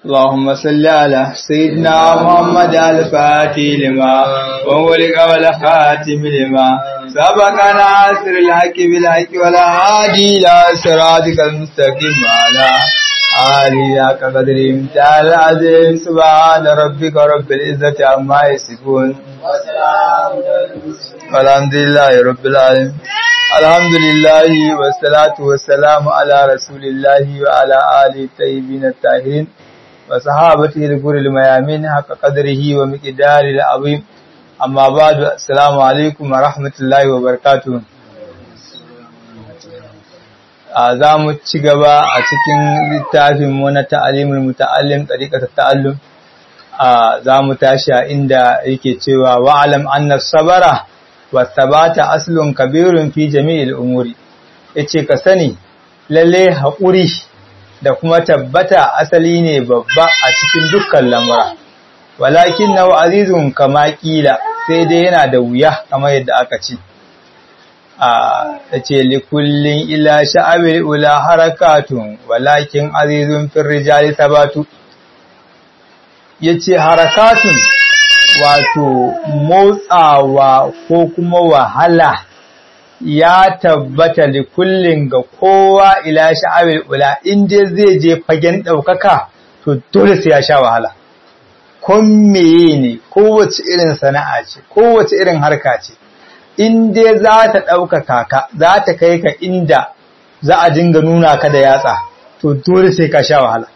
اللهم صل على سيدنا محمد الفاتح لما وولق والخاتم لما سبق ناصر الحق بالحق ولا هادي إلى صراطك المستقيم على آله قدر امتال العظيم سبحان ربك رب العزة عما يصفون والحمد لله رب العالمين الحمد لله والصلاة والسلام على رسول الله وعلى آله الطيبين الطاهرين وصحابته الغر الميامين حق قدره ومقدار العظيم أما بعد السلام عليكم ورحمة الله وبركاته za mu ci gaba a cikin littafin mu na ta'alimul muta'allim tariqat ta'allum za mu tashi a inda yake cewa wa'alam anna sabara wa sabata aslun kabirun fi jami'il umuri yace ka sani lalle haƙuri da kuma tabbata asali ne babba a cikin dukkan lamura walakin na azizun kama kila sai dai yana da wuya kamar yadda aka ce a yace likullin ila sha'abil ula harakatun walakin azizun fil rijali sabatu yace harakatun wato motsawa ko kuma wahala ya tabbata da kullum ga kowa ila sha'awil ula inda zai je fagen ɗaukaka to dole sai ya sha wahala kon meye ne kowace irin sana'a ce kowace irin harka ce inda za ta ɗaukaka ka za ta kai ka inda za a dinga nuna ka da yatsa to dole sai ka sha wahala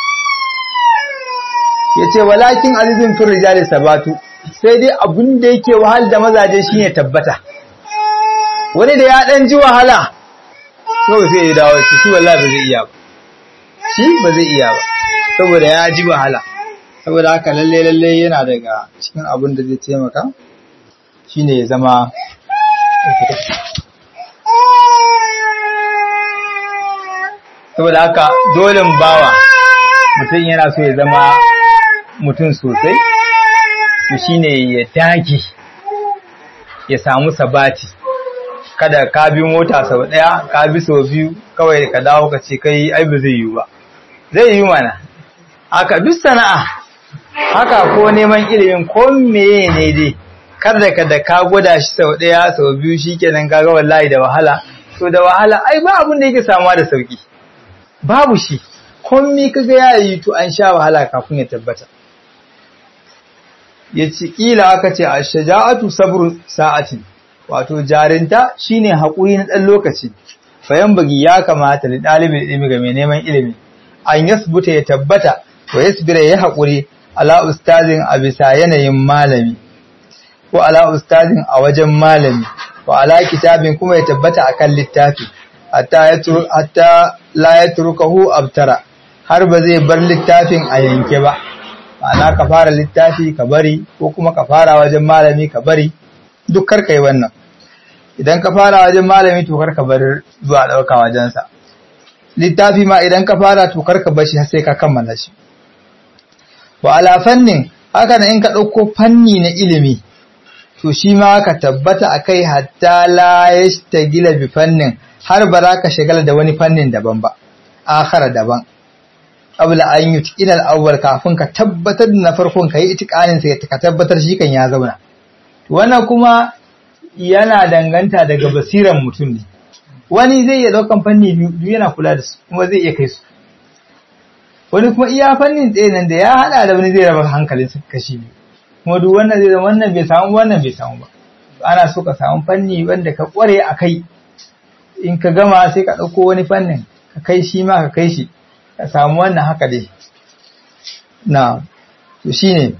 ya ce walakin azizin fin rijali sabatu sai dai abin da yake wahal da mazaje shine tabbata wani da ya dan ji wahala kawai sai ya dawo shi shi wallahi ba zai iya ba shi ba zai iya ba saboda ya ji wahala saboda haka lalle lalle yana daga cikin abin da zai taimaka shine ya zama saboda haka dole bawa mutum yana so ya zama mutum sosai to shine ya dage ya samu sabati kada ka bi mota sau daya ka bi sau biyu kawai ka dawo ka ce kai ai ba zai yi ba zai yi mana haka duk sana'a haka ko neman ilimin ko meye ne dai kada ka da ka gwada shi sau daya sau biyu shikenan kaga wallahi da wahala to da wahala ai ba abin da yake samuwa da sauki babu shi komai kaga ya yi to an sha wahala kafin ya tabbata ya ci ƙila aka ce a shaja'atu sabru sa'atin wato jarinta shine haƙuri na ɗan lokaci bayan bugi ya kamata da ɗalibin ilimi ga mai neman ilimi an yasbuta ya tabbata wa yasbira ya haƙuri ala ustazin a bisa yanayin malami ko ala ustazin a wajen malami wa ala kitabin kuma ya tabbata akan littafi hatta la yatrukahu abtara har ba zai bar littafin a yanke ba ma'ana ka fara littafi ka bari ko kuma ka fara wajen malami ka bari duk karka yi wannan idan ka fara wajen malami to karka bar zuwa ɗauka wajensa littafi ma idan ka fara to karka bar shi sai ka kammala shi wa ala fannin haka in ka ɗauko fanni na ilimi to shi ma ka tabbata a kai hatta la yashtagila bi fannin har ba za ka shagala da wani fannin daban ba akhara daban qabla an yutqina al-awwal kafin ka tabbatar da na farkon kai itiqanin sai ka tabbatar shi kan ya zauna wannan kuma yana danganta daga basiran mutum ne wani zai iya daukan fanni biyu yana kula da su kuma zai iya kai su wani kuma iya fannin tsaye nan da ya hada da wani zai raba hankalin su kashi biyu kuma duk wannan zai zama wannan bai samu wannan bai samu ba ana so ka samu fanni wanda ka kware a kai in ka gama sai ka ɗauko wani fannin ka kai shi ma ka kai shi ka samu wannan haka dai na to shine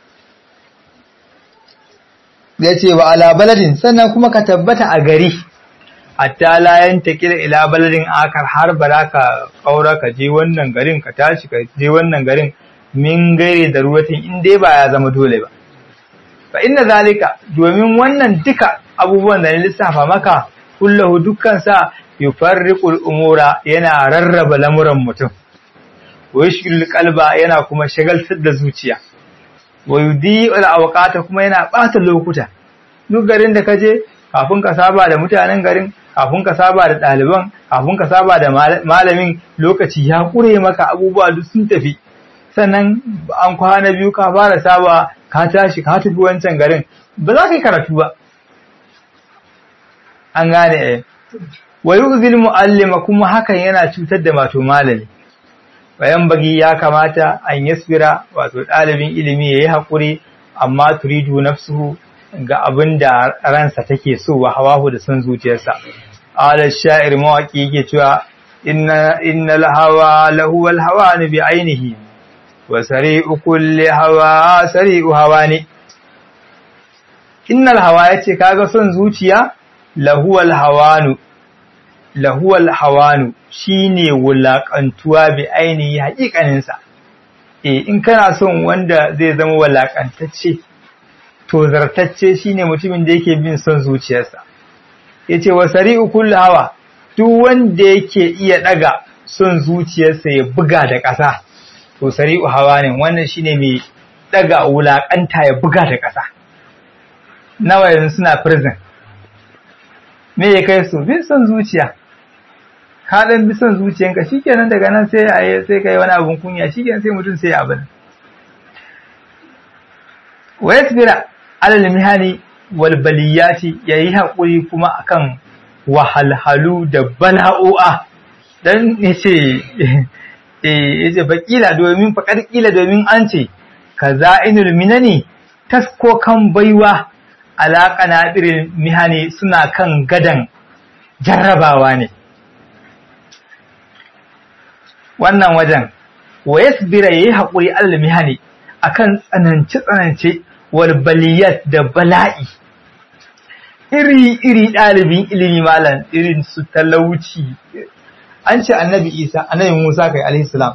ya ce wa ala baladin sannan kuma ka tabbata a gari hatta la yantakila ila baladin akar har ba ka kaura ka je wannan garin ka tashi ka je wannan garin min gaire da ruwatin in dai ba ya zama dole ba fa inna zalika domin wannan duka abubuwan da na lissafa maka kullahu dukkan sa yufarriqul umura yana rarraba lamuran mutum wa yushghilul qalba yana kuma shagaltar da zuciya wa yudi'ul awqata kuma yana bata lokuta duk garin da kaje kafin ka saba da mutanen garin kafin ka saba da ɗaliban kafin ka saba da malamin lokaci ya kure maka abubuwa duk sun tafi sannan an kwana biyu ka fara saba ka tashi ka tafi wancan garin ba za ka yi karatu ba an gane eh wa yu'zil mu'allima kuma hakan yana cutar da mato malami bayan bagi ya kamata an yasbira wato ɗalibin ilimi yayi hakuri amma turidu nafsuhu ga abin da ransa take so wa hawahu da son zuciyarsa ala sha'ir mawaki yake cewa inna innal hawa lahu wal hawani bi ainihi wa sari'u kulli hawa sari'u hawani innal hawa yace kaga son zuciya lahu wal hawanu lahu wal hawanu shine wulakantuwa bi ainihi haƙiƙaninsa eh in kana son wanda zai zama walakantacce to zartacce shine mutumin da yake bin son zuciyarsa yace wa sari'u kulli hawa duk wanda yake iya daga son zuciyarsa ya buga da ƙasa to sari'u hawa ne wannan shine mai daga wulakanta ya buga da ƙasa nawa yanzu suna prison me ya kai su bin son zuciya ka dan bi son zuciyanka shikenan daga nan sai a sai kai wani abun kunya shikenan sai mutum sai abin wa yasbira alal mihani wal baliyati yayi hakuri kuma akan wahalhalu da bala'o'a dan yace eh yace bakila domin fakar kila domin an ce kaza'inul minani taskokan baiwa alaƙa na irin mihani suna kan gadan jarrabawa ne wannan wajen wa yasbira yayi haƙuri alal mihani akan tsanance tsanance wal baliyat da bala'i iri iri ɗalibin ilimi malam irin su talauci an ce annabi isa annabi musa kai alaihi salam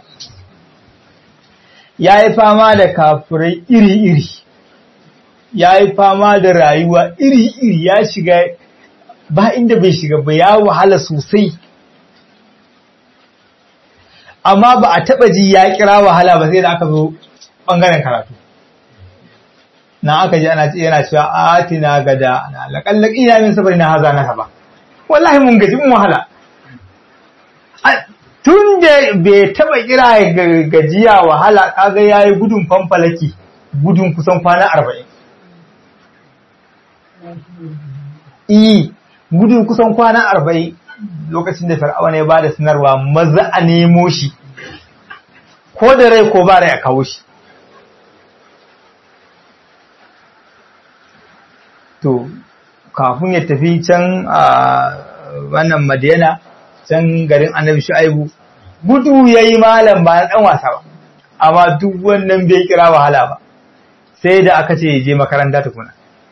ya yi fama da kafirai iri iri ya yi fama da rayuwa iri iri ya shiga ba inda bai shiga ba ya wahala sosai amma ba a taɓa ji ya kira wahala ba sai da aka zo ɓangaren karatu na aka ji ana yana cewa atina gada na laƙallaƙi ina min sabari na haza na ba wallahi mun gaji mun wahala tun da bai taɓa kira gajiya wahala kaga ya yi gudun fanfalaki gudun kusan kwana arba'in iyi gudun kusan kwana arba'in lokacin da fir'auna ya ba da sanarwa maza a nemo shi ko da rai ko ba rai a kawo shi to kafin ya tafi can a wannan madina can garin annabi shu'aibu gudu ya yi malam ba na ɗan wasa ba amma duk wannan bai kira wahala ba sai da aka ce je makaranta tukuna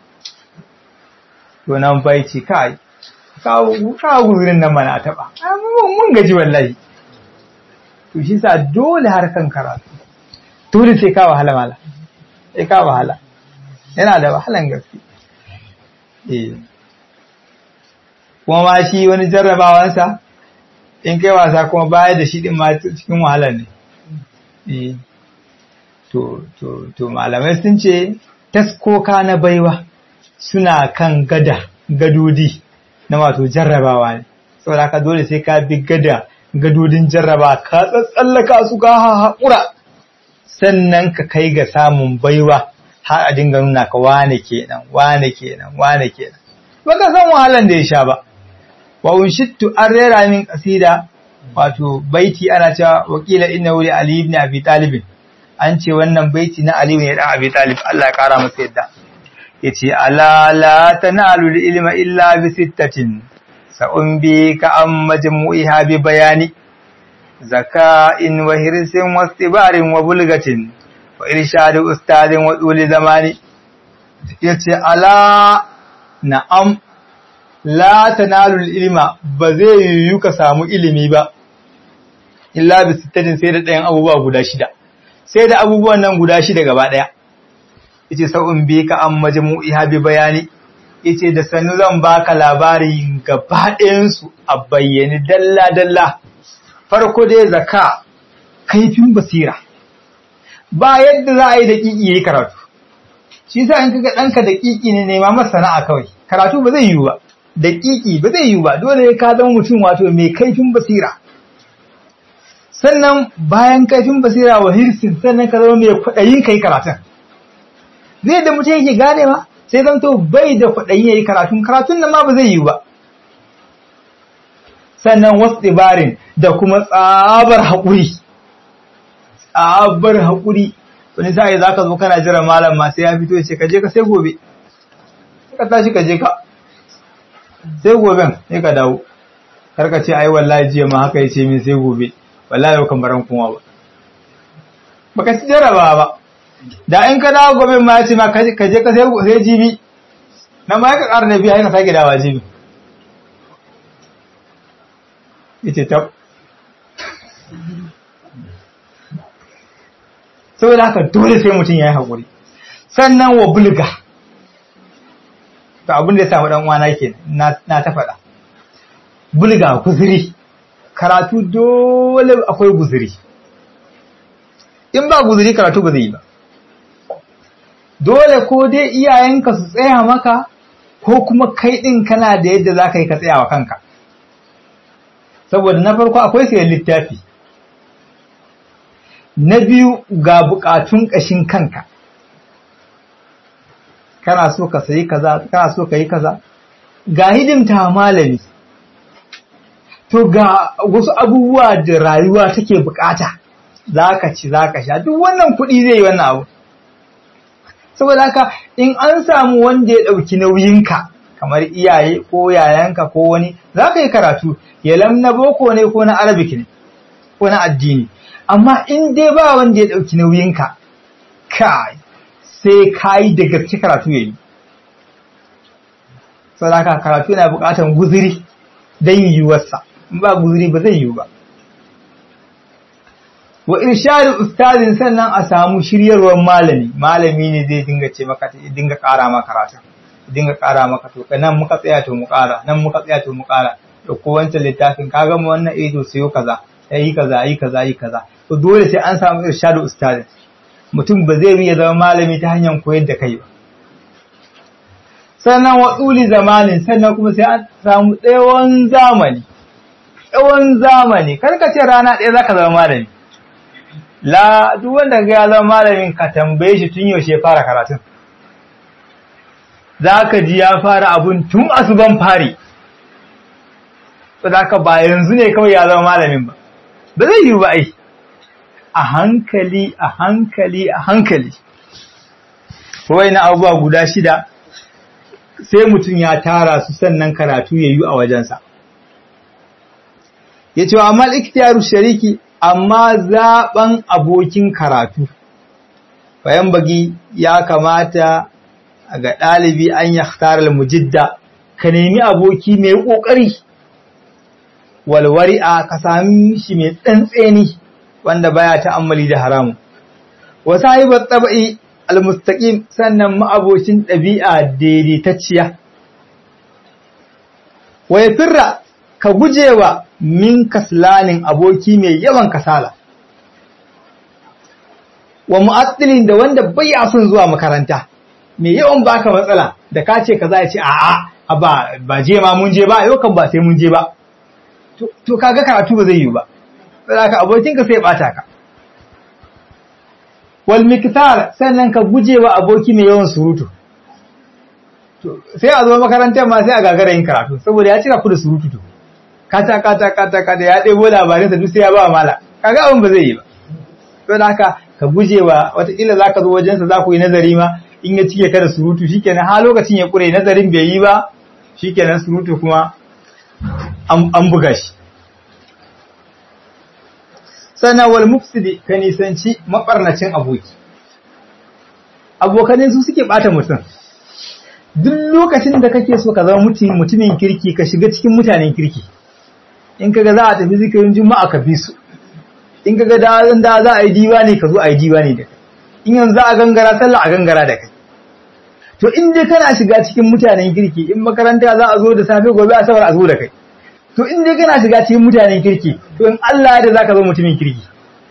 to nan bai ce kai kawo guzurin nan mana a taɓa mun gaji wallahi to shi sa dole harkan karatu dole sai ka wahala mala sai ka wahala yana da wahalan gaske eh kuma ma shi wani jarrabawansa in kai wasa kuma baya da shi din ma cikin wahalar ne eh to to to malamai sun ce taskoka na baiwa suna kan gada gadodi na wato jarrabawa ne saboda ka dole sai ka bi gada gadodin jarraba ka tsallaka su ka haƙura sannan ka kai ga samun baiwa har a dinga nuna ka wane kenan wane kenan wane kenan baka san wahalan da ya sha ba wa unshittu an rera min kasida wato baiti ana cewa wakila inna wuli ali ibn abi talib an ce wannan baiti na ali ibn abi talib Allah ya kara masa yadda yace ala la tanalu ilma illa bi sittatin sa'un ka an majmu'iha bi bayani zaka'in wa hirsin wa istibarin wa bulgatin wa irshadu ustadin wa duli zamani yace ala na'am la tanalu ilma ba zai yiwu ka samu ilimi ba illa bi sittatin sai da ɗayan abubuwa guda shida sai da abubuwan nan guda shida gaba ɗaya yace sa'un bi ka an majmu'iha bi bayani yace da sannu zan baka labari gaba ɗayansu a bayyane dalla dalla farko dai zaka kaifin basira ba yadda za a yi daƙiƙi yayi karatu shi sa in kaga ɗanka daƙiƙi ne nema masa sana'a kawai karatu ba zai yiwu ba daƙiƙi ba zai yiwu ba dole ka zama mutum wato mai kaifin basira sannan bayan kaifin basira wa hirsin sannan ka zama mai kwaɗayin kai karatun zai da mutum yake gane ma sai zan to bai da kwaɗayin yayi karatun karatun nan ma ba zai yi ba sannan wasu tsibarin da kuma tsabar haƙuri tsabar haƙuri wani sa'i za ka zo kana jira malam ma sai ya fito ya ce ka je ka sai gobe ka tashi ka je ka sai goben sai ka dawo karka ce ai wallahi jiya ma haka yace min sai gobe wallahi yau kan baran kuma ba baka ci jaraba ba da in ka dawo gobe ma yace ma ka je ka sai sai jibi na ma ka ƙara biya ka sake dawa jibi yace tab saboda haka dole sai mutum ya yi haƙuri sannan wa bulga to abin da ya samu dan uwana ke na ta faɗa bulga guziri karatu dole akwai guziri in ba guziri karatu ba zai yi ba dole ko dai iyayenka su tsaya maka ko kuma kai ɗin kana da yadda za ka yi ka tsaya wa kanka saboda na farko akwai sayan littafi na biyu ga bukatun ƙashin kanka kana so ka sayi kaza kana so ka yi kaza ga hidimta malami to ga wasu abubuwa da rayuwa take bukata za ka ci za ka sha duk wannan kuɗi zai yi wannan abu saboda haka in an samu wanda ya ɗauki nauyinka kamar iyaye ko yayanka ko wani za ka yi karatu yalam na boko ne ko na arabic ne ko na addini amma in dai ba wanda ya ɗauki nauyinka kai sai ka yi da gaske karatu ya yi sadaka karatu yana buƙatar guziri don yiwuwarsa in ba guziri ba zai yiwu ba wa irshadu ustazin sannan a samu shiryarwar malami malami ne zai dinga ce maka dinga ƙara maka karatu dinga ƙara maka to nan muka tsaya to mu ƙara nan muka tsaya to mu ƙara da ko wancan littafin ka gama wannan ido sayo kaza yi kaza yi kaza yi kaza to dole sai an samu irshadu ustazin mutum ba zai iya zama malami ta hanyar koyar da kai ba sannan wa tsuli zamanin sannan kuma sai an samu tsawon zamani tsawon zamani kar ka ce rana ɗaya zaka zama malami la duk wanda ga ya zama malamin ka tambaye shi tun yaushe ya fara karatun zaka ji ya fara abun tun asuban fari saboda ba yanzu ne kawai ya zama malamin ba ba zai yi ba ai a hankali a hankali a hankali wai na abubuwa guda shida sai mutum ya tara su sannan karatu ya yi a wajensa ya ce wa amma ikhtiyaru shariki amma zaɓen abokin karatu bayan bagi ya kamata ga ɗalibi an ya mujidda ka nemi aboki mai ƙoƙari walwari'a ka sami shi mai tsantseni wanda baya ta'ammali da haramu wa sahibat tabi'i almustaqim sannan ma'abocin ɗabi'a daidaitacciya wa yafirra ka gujewa min kaslanin aboki mai yawan kasala wa mu'attilin da wanda baya son zuwa makaranta mai yawan baka matsala da ka ce kaza ya ce a'a ba ba je ma mun je ba yau kan ba sai mun je ba to kaga karatu ba zai yi ba saboda abokinka sai bata ka wal miktar sannan ka gujewa aboki mai yawan surutu sai a zo makarantar ma sai a gagara yin karatu saboda ya cika ku da surutu to kata kata kata kata ya ɗebo labarin sa duk sai ya ba mala kaga abin ba zai yi ba saboda haka ka gujewa wataƙila za ka zo wajensa za ku yi nazari ma in ya cike ka da surutu shikenan ha lokacin ya ƙure nazarin bai yi ba shikenan surutu kuma an buga shi sannan wal mufsidi ka nisanci mabarnacin aboki abokanai su suke bata mutum duk lokacin da kake so ka zama mutumin kirki ka shiga cikin mutanen kirki in kaga za a tafi zikirin juma'a ka bi su in kaga da da za a yi diwani ka zo a yi diwani da kai in yanzu za a gangara sallah a gangara da kai to in dai kana shiga cikin mutanen kirki in makaranta za a zo da safe gobe asabar a zo da kai to in dai kana shiga cikin mutanen kirki to in Allah da zaka zo mutumin kirki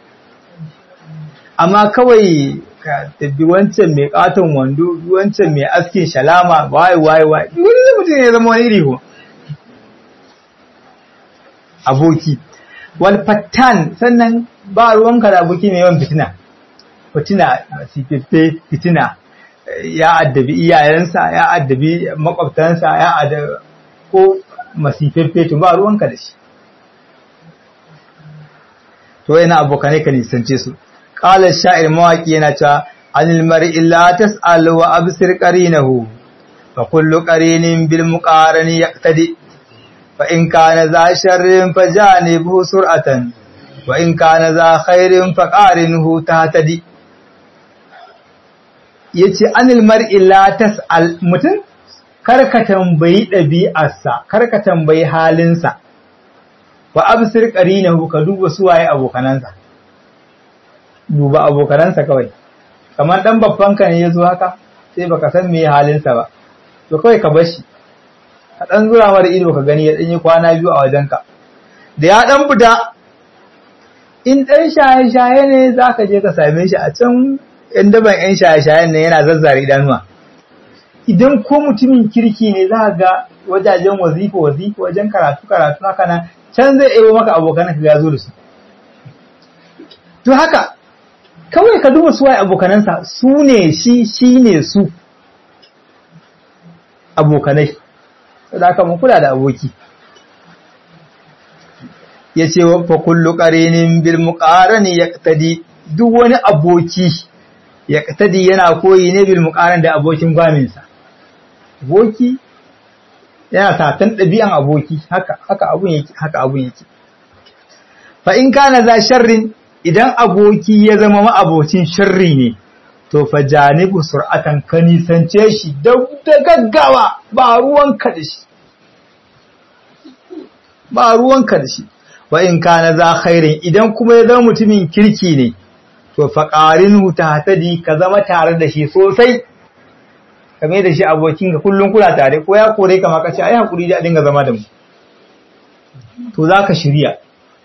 amma kawai ka tabbi wancan mai katon wando wancan mai askin shalama wai wai wai wani mutum ne zama wani iri ko aboki wal fattan sannan ba ruwanka da aboki mai yawan fitina fitina masififfe fitina ya addabi iyayensa ya addabi makwabtansa ya addabi ko masififfe to ba ruwanka da shi to yana abokanai ka nisance su qala sha'ir mawaki yana cewa anil mar'i la tas'al wa absir qarinahu fa kullu qarinin bil muqarani yaqtadi fa in kana za sharrin fa janibu sur'atan wa in kana za khairin fa qarinhu tahtadi yace anil mar'i la tas'al mutun karka tambayi ɗabi'arsa karka tambayi halinsa wa absir qarinahu ka duba su waye abokanansa duba abokanansa kawai kamar dan babban ka ne yazo haka sai baka san me halinsa ba to kawai ka bar shi ka dan zura mara ido ka gani ya dan yi kwana biyu a wajenka da ya dan fita in dan shaye shaye ne zaka je ka same shi a can in daban yan shaye shayen ne yana zazzare idanuwa idan ko mutumin kirki ne za ga wajajen wazifa wazifa wajen karatu karatu haka nan can zai ebo maka abokan ka ya zo da su to haka kawai ka duba su waye abokanansa su ne shi shi ne su abokanai da haka mun kula da aboki ya ce fa kullu qarinin bil muqarani yaqtadi duk wani aboki yaqtadi yana koyi ne bil muqaran da abokin gwaminsa aboki yana satan ɗabi'an aboki haka haka abun yake haka abun yake fa in kana za sharrin idan aboki ya zama ma'abocin sharri ne to fa janibu sur'atan ka nisance shi da gaggawa ba ruwan ka da shi ba ruwan ka da shi wa in kana za khairin idan kuma ya zama mutumin kirki ne to fa qarinhu tahtadi ka zama tare da shi sosai kame da shi abokin ka kullum kuna tare ko ya kore ka maka ce ai hakuri da dinga zama da mu to zaka shirya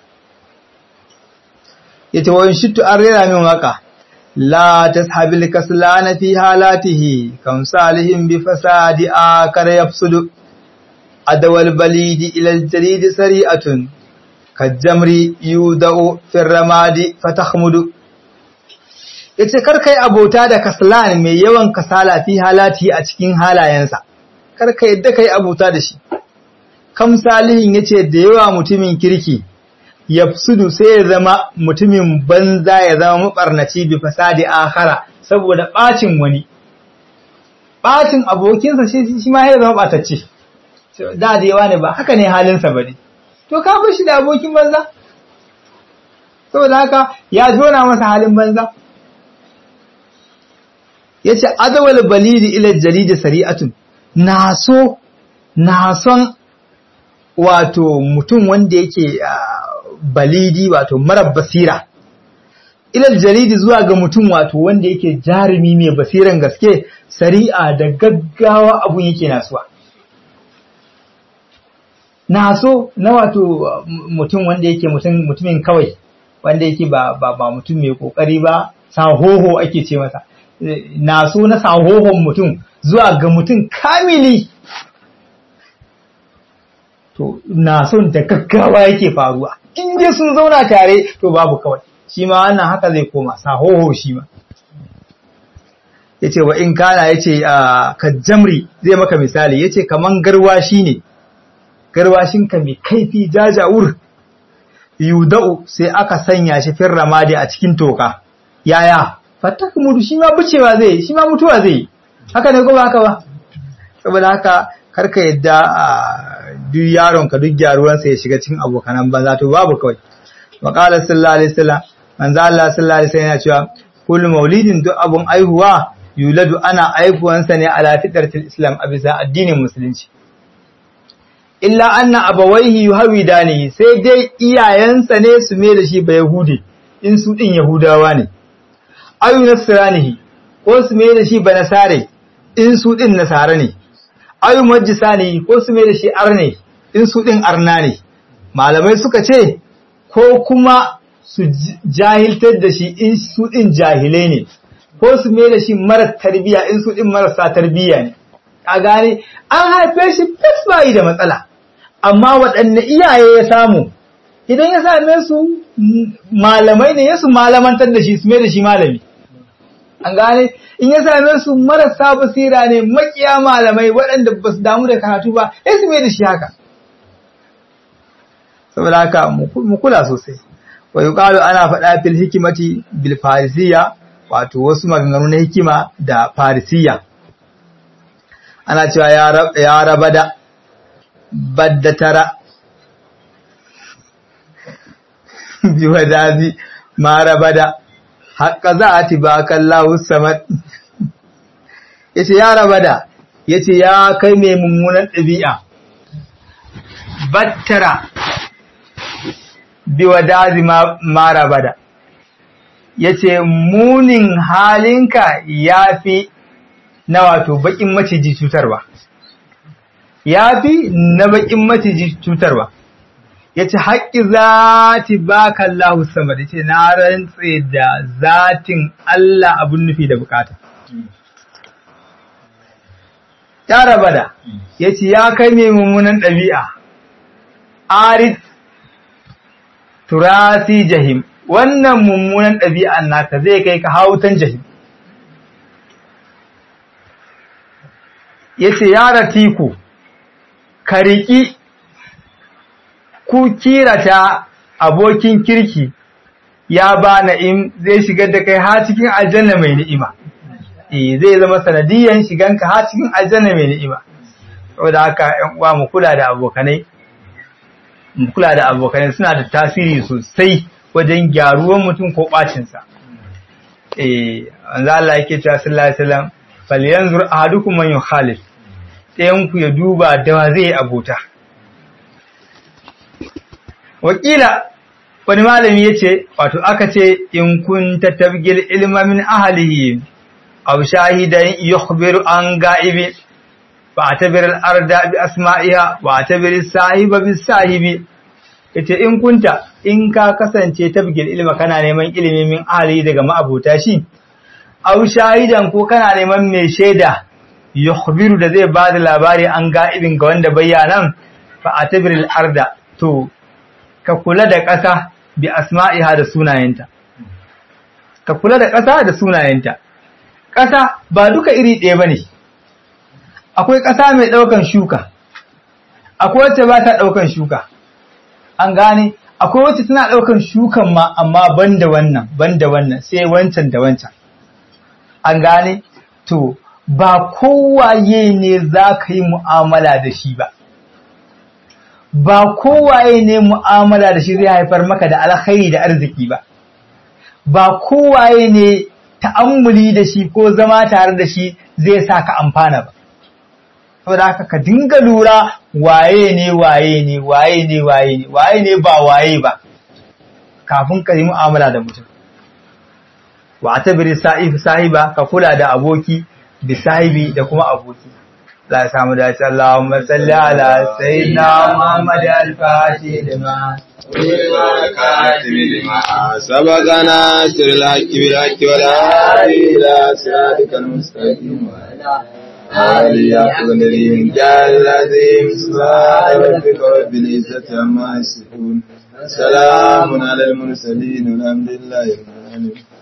yace wa shittu an rera min waka la tashabil kaslana fi halatihi kam salihin bi fasadi akar yafsudu adawal balidi ila aljarid sari'atun kajamri yudau fi ramadi fatahmudu yace kar kai abota da kaslan mai yawan kasala fi halati a cikin halayensa kar ka yadda kai abota da shi kam salihin yace da yawa mutumin kirki yafsudu sai ya zama mutumin banza ya zama mabarnaci bi fasadi akhara saboda bacin wani bacin abokinsa shi shi ma ya zama batacce da da yawa ne ba haka ne halinsa bane to ka bar shi da abokin banza saboda haka ya jona masa halin banza yace adawal balidi ila jalidi sari'atun naso nason wato mutum wanda yake balidi wato mara basira ilal jalidi zuwa ga mutum wato wanda yake jarumi mai basiran gaske sari'a da gaggawa abun yake nasuwa naso na wato mutum wanda yake mutumin kawai wanda yake ba ba mutum mai kokari ba sahoho ake ce masa naso na sahohon mutum zuwa ga mutum kamili to na son da gaggawa yake faruwa in dai sun zauna tare to babu kawai shi ma wannan haka zai koma sahoho shi ma yace wa in kana yace ka jamri zai maka misali yace kaman garwashi ne garwashin ka mai kaifi jajawur yudau sai aka sanya shi fir ramadi a cikin toka yaya fatakmudu shi ma bucewa zai shi ma mutuwa zai haka ne ko ba haka ba saboda haka karka yadda duk yaronka duk gyaruwansa ya shiga cikin abokanan banza to babu kawai wa qala sallallahu alaihi wasallam manzo Allah sallallahu alaihi wasallam yana cewa kullu maulidin duk abun aihuwa yuladu ana aihuwansa ne ala fitratil islam a bisa addinin musulunci illa anna abawaihi yuhawidani sai dai iyayensa ne su mai da shi ba yahudi in su din yahudawa ne ayu nasranihi ko su mai da shi ba nasare in su din nasara ne ayu majisa ne ko su mai da shi arne in su ɗin arna ne malamai suka ce ko kuma su jahiltar da shi in su ɗin jahilai ne ko su mai da shi mara tarbiya in su ɗin marasa tarbiya ne a gane an haife shi fes bayi da matsala amma waɗanne iyaye ya samu idan ya same su malamai ne ya su malamantar da shi su mai da shi malami an gane in ya same su marasa basira ne makiya malamai waɗanda ba su damu da karatu ba ya su mai da shi haka saboda haka mu kula sosai wa yuqalu ana faɗa fil hikimati bil farisiya wato wasu maganganu na hikima da farisiya ana cewa ya raba da badda tara biwa dazi ma raba da haƙƙa za a ti bakan lahus samad ya ce ya raba da ya ce ya kai mai mummunan ɗabi'a battara biwa dazi ma raba da ya ce munin halinka ya fi na wato baƙin maciji cutarwa ya fi na baƙin maciji cutarwa ya ce haƙƙi zati baka Allah sama da ce na rantse da zatin Allah abin nufi da bukata. Ya raba da, ya ce ya kai mai mummunan ɗabi'a, arid turasi jahim, wannan mummunan ɗabi'an naka zai kai ka hautan jahim. Ya ce ya ratiku, ka riƙi ku kirata abokin kirki ya ba na'im zai shigar da kai har cikin aljanna mai ni'ima eh zai zama sanadiyan shiganka har cikin aljanna mai ni'ima saboda haka ƴan uwa mu kula da abokanai mu kula da abokanai suna da tasiri sosai wajen gyaruwan mutum ko bacin sa eh manzo Allah yake cewa sallallahu alaihi wasallam falyanzur ahadukum man yukhalif ɗayan ku ya duba da zai abota wakila wani malami ya ce wato aka ce in kun tattabgil ilma min ahalihi aw shahidan yukhbiru an ga'ibi fa atabir al-arda bi asma'iha wa atabir sahiba bi sahibi yace in kunta in ka kasance tabgil ilma kana neman ilimi min ahali daga ma'abuta shi aw shahidan ko kana neman mai shaida yukhbiru da zai bada labari an ga'ibin ga wanda bayyanan fa atabir al-arda to ka kula da ƙasa bi asma'iha da sunayenta. Ka kula da ƙasa da sunayenta. Ƙasa ba duka iri ɗaya ba ne, akwai ƙasa mai ɗaukan shuka, akwai wacce ba ta ɗaukan shuka. An gane, akwai wacce tana ɗaukan shukan ma amma ban da wannan, ban da wannan, sai wancan da wancan. An gane, to, ba kowaye ne za ka yi mu'amala da shi ba. ba kowaye ne mu'amala da shi zai haifar maka da alkhairi da arziki ba ba kowaye ne ta'ammuli da shi ko zama tare da shi zai sa ka amfana ba saboda haka ka dinga lura waye ne waye ne waye ne waye ne waye ne ba waye ba kafin ka yi mu'amala da mutum wa tabiri sa'if sahiba ka kula da aboki bi sahibi da kuma aboki لا سامو داش اللهم صل على سيدنا محمد الفاتح لما والكاتب لما سبقنا سر الحق بالحق والهادي إلى صراطك المستقيم وعلى آله قدر من جعل العظيم سبحان ربك رب العزة عما يصفون سلام على المرسلين والحمد لله رب العالمين